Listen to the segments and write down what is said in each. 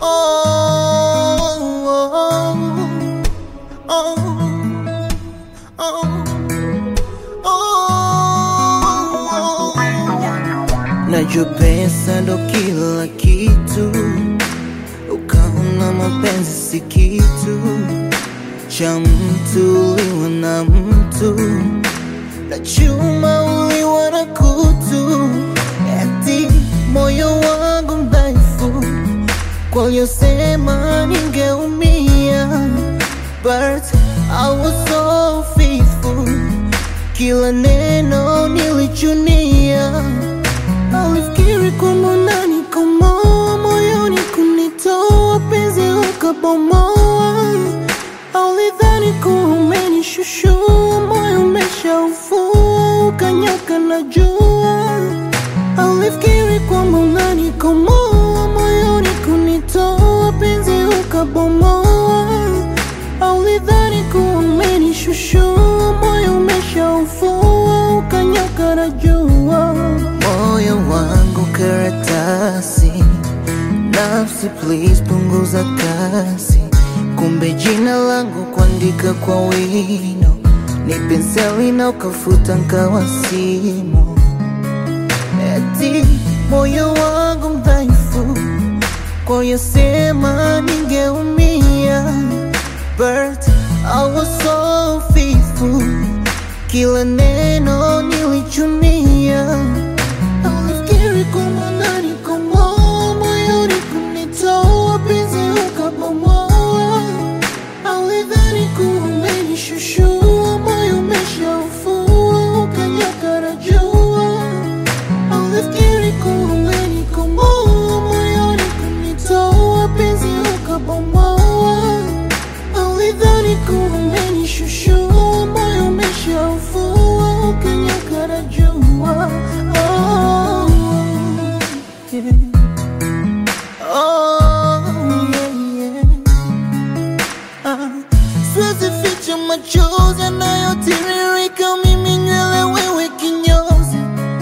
oh, oh, oh. Najua pesa ndo kila kitu, ukaona mapenzi si kitu cha mtu, uliwa na mtu na chuma, uliwa na kutu, eti moyo wangu mdhaifu, kwa uliyosema ningeumia, but I was so faithful, kila neno nilichunia Alifikiri kwamba unanikomoa moyoni kunitoa penzi ukabomoa. Alidhani kuwa umenishushua moyo umeshaufua ukanyoka na jua. Alifikiri kwamba unanikomoa moyoni kunitoa penzi ukabomoa. Alidhani kuwa umenishushua moyo umeshaufua ukanyoka na jua. Moyo wangu karatasi, nafsi please punguza kasi. Kumbe jina langu kuandika kwa wino, ni penseli na ukafuta nkawa simo. Eti moyo wangu mdhaifu, kwa uliyosema ningeumia, but I was so faithful, kila neno nilichunia. Alifikiri kwamba unanikomoa moyoni kunitoa penzi ukabomoa. Alidhani kuwa umenishushua moyo umeshaufua ukanyoka na jua. Alifikiri kuwa umenikomoa moyoni kunitoa penzi ukabomoa. Alidhani kuwa umenishushua moyo umeshaufua ukanyoka na jua. Oh, yeah. Oh, yeah, yeah. Ah, Siwezi ficha machozi yanayotiririka, mimi nywele, wewe kinyozi.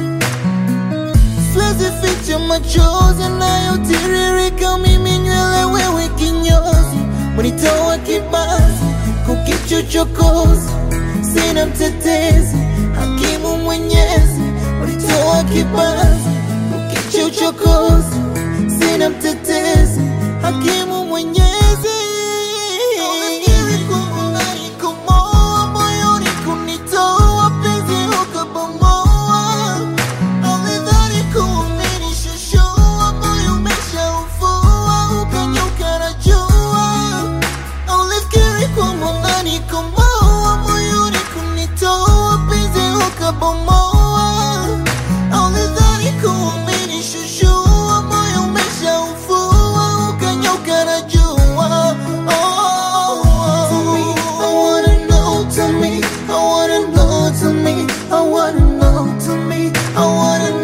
Siwezi ficha machozi yanayotiririka, mimi nywele, wewe kinyozi. Mwenitoa kibazi kukichochokozi, sina mtetezi, hakimu mwenyezi. Mwenitoa kibazi kukichochokozi, sina mtetezi, hakimu mwenyezi. Unafikiri kwamba unanikomoa moyoni kunitoa penzi ukabomoa. Alidhani kuwa umenishushua moyo umeshaufua ukanyuka na jua. Ulifikiri kwamba unanikomoa moyoni kunitoa penzi ukabomoa. Ulidhani kuwa umenishushua moyo umeshaufua ukanyuka na jua. Oh, I wanna know, tell me, I wanna know, tell me, I wanna know, tell me, I wanna